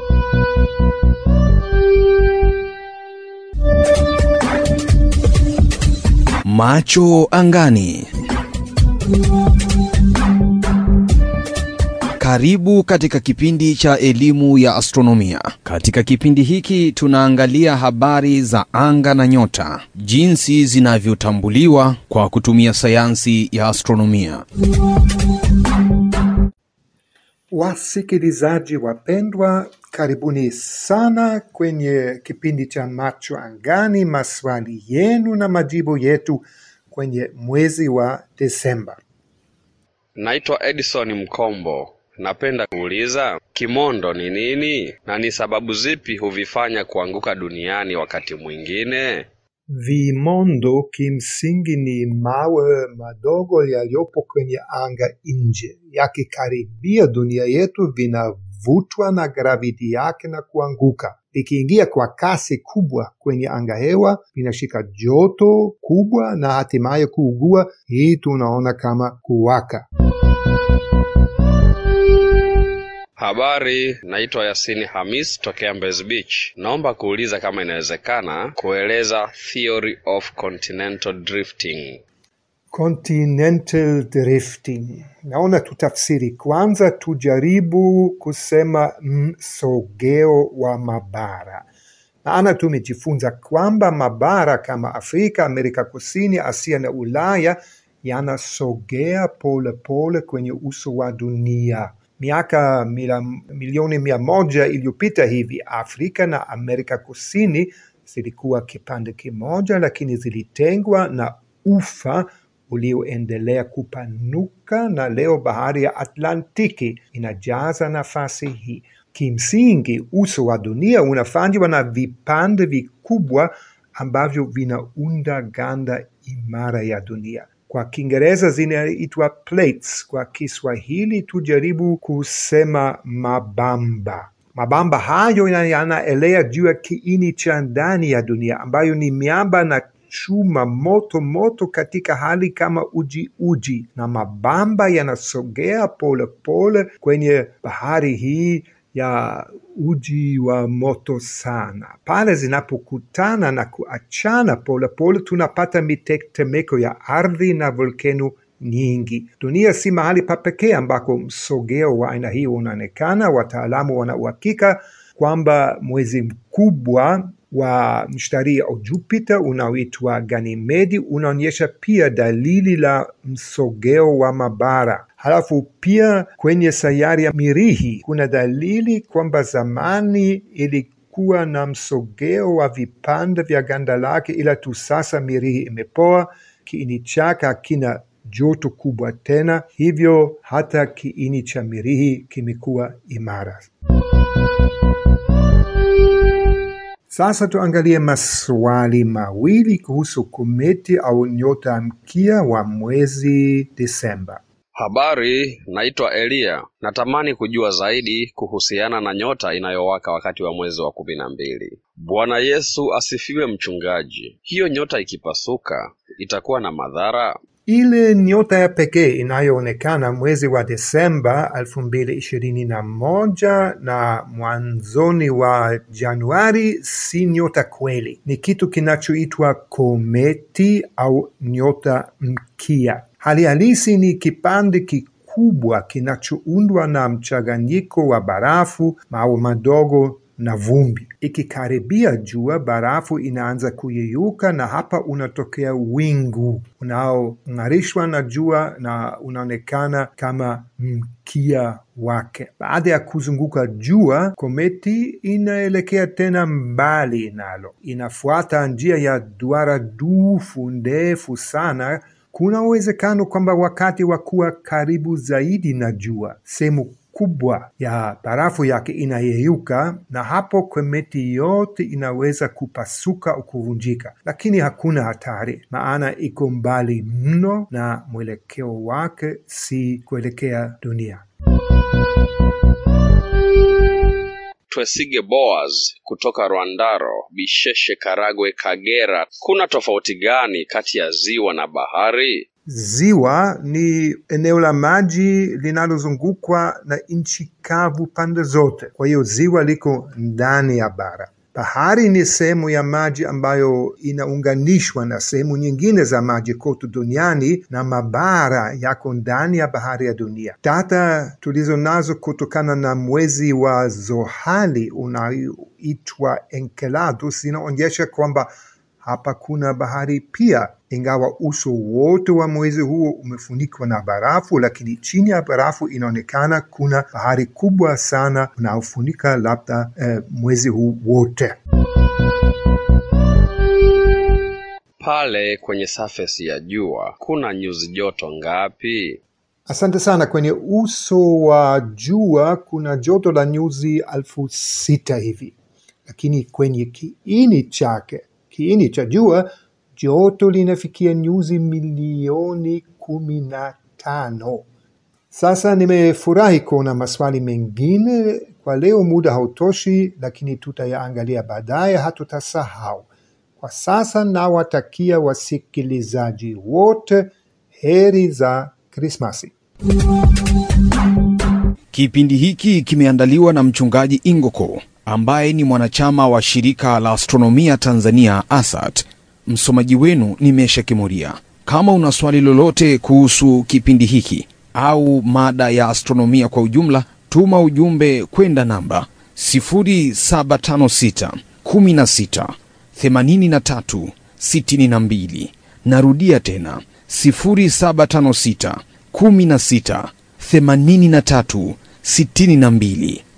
Macho angani. Karibu katika kipindi cha elimu ya astronomia. Katika kipindi hiki tunaangalia habari za anga na nyota, jinsi zinavyotambuliwa kwa kutumia sayansi ya astronomia. Wasikilizaji wapendwa, karibuni sana kwenye kipindi cha Macho Angani, maswali yenu na majibu yetu kwenye mwezi wa Desemba. Naitwa Edison Mkombo. Napenda kuuliza kimondo ni nini na ni sababu zipi huvifanya kuanguka duniani wakati mwingine? Vimondo kimsingi ni mawe madogo yaliyopo kwenye anga nje, yakikaribia dunia yetu vinavutwa na graviti yake na kuanguka. Vikiingia kwa kasi kubwa kwenye anga hewa, vinashika joto kubwa na hatimaye kuugua. Hii tunaona kama kuwaka. Habari, naitwa Yasini Hamis tokea Mbezi Beach. Naomba kuuliza kama inawezekana kueleza theory of continental drifting. Continental drifting. Naona tutafsiri kwanza, tujaribu kusema msogeo wa mabara. Maana tumejifunza kwamba mabara kama Afrika, Amerika Kusini, Asia na Ulaya yanasogea polepole kwenye uso wa dunia. Miaka mila, milioni mia moja iliyopita hivi Afrika na Amerika Kusini zilikuwa kipande kimoja, lakini zilitengwa na ufa ulioendelea kupanuka, na leo bahari ya Atlantiki inajaza nafasi hii. Kimsingi, uso wa dunia unafanywa na vipande vikubwa ambavyo vinaunda ganda imara ya dunia. Kwa Kiingereza zinaitwa plates. Kwa Kiswahili tujaribu kusema mabamba. Mabamba hayo yanaelea juu ya kiini cha ndani ya dunia ambayo ni miamba na chuma moto moto katika hali kama uji uji, na mabamba yanasogea polepole kwenye bahari hii ya uji wa moto sana. Pale zinapokutana na kuachana polepole, tunapata mitetemeko ya ardhi na volkeno nyingi. Dunia si mahali pa pekee ambako msogeo wa aina hii unaonekana. Wataalamu wana uhakika kwamba mwezi mkubwa wa mshtaria au Jupiter unaoitwa Ganymede unaonyesha pia dalili la msogeo wa mabara. Halafu pia kwenye sayari ya Mirihi kuna dalili kwamba zamani ilikuwa na msogeo wa vipande vya ganda lake, ila tu sasa Mirihi imepoa, kiini chake hakina joto kubwa tena, hivyo hata kiini cha Mirihi kimekuwa imara. Sasa tuangalie maswali mawili kuhusu kometi au nyota mkia wa mwezi Desemba. Habari, naitwa Eliya. Natamani kujua zaidi kuhusiana na nyota inayowaka wakati wa mwezi wa kumi na mbili. Bwana Yesu asifiwe, mchungaji. Hiyo nyota ikipasuka itakuwa na madhara? Ile nyota ya pekee inayoonekana mwezi wa Desemba elfu mbili ishirini na moja na mwanzoni wa Januari si nyota kweli, ni kitu kinachoitwa kometi au nyota mkia. Hali halisi ni kipande kikubwa kinachoundwa na mchanganyiko wa barafu, mawe madogo na vumbi. Ikikaribia jua, barafu inaanza kuyeyuka na hapa unatokea wingu unaong'arishwa na jua na unaonekana kama mkia wake. Baada ya kuzunguka jua, kometi inaelekea tena mbali nalo, inafuata njia ya duara dufu ndefu sana. Kuna uwezekano kwamba wakati wa kuwa karibu zaidi na jua, sehemu kubwa ya barafu yake inayeyuka, na hapo kometi yote inaweza kupasuka au kuvunjika, lakini hakuna hatari, maana iko mbali mno na mwelekeo wake si kuelekea dunia. Twesige Boaz kutoka Rwandaro, Bisheshe, Karagwe, Kagera. Kuna tofauti gani kati ya ziwa na bahari? Ziwa ni eneo la maji linalozungukwa na nchi kavu pande zote, kwa hiyo ziwa liko ndani ya bara. Bahari ni sehemu ya maji ambayo inaunganishwa na sehemu nyingine za maji kote duniani, na mabara yako ndani ya bahari ya dunia. Data tulizo nazo kutokana na mwezi wa zohali unaoitwa Enceladus zinaonyesha kwamba hapa kuna bahari pia, ingawa uso wote wa mwezi huo umefunikwa na barafu, lakini chini ya barafu inaonekana kuna bahari kubwa sana unaofunika labda eh, mwezi huu wote. Pale kwenye surface ya jua kuna nyuzi joto ngapi? Asante sana. Kwenye uso wa jua kuna joto la nyuzi elfu sita hivi, lakini kwenye kiini chake, kiini cha jua, joto linafikia nyuzi milioni kumi na tano. Sasa nimefurahi kuona maswali mengine. Kwa leo muda hautoshi, lakini tutayaangalia baadaye, hatutasahau. Kwa sasa nawatakia wasikilizaji wote heri za Krismasi. Kipindi hiki kimeandaliwa na mchungaji Ingoko ambaye ni mwanachama wa shirika la astronomia Tanzania ASAT. Msomaji wenu ni Mesha Kimuria. Kama una swali lolote kuhusu kipindi hiki au mada ya astronomia kwa ujumla, tuma ujumbe kwenda namba 0756 16 83 62. Narudia tena 0756 16 83 62.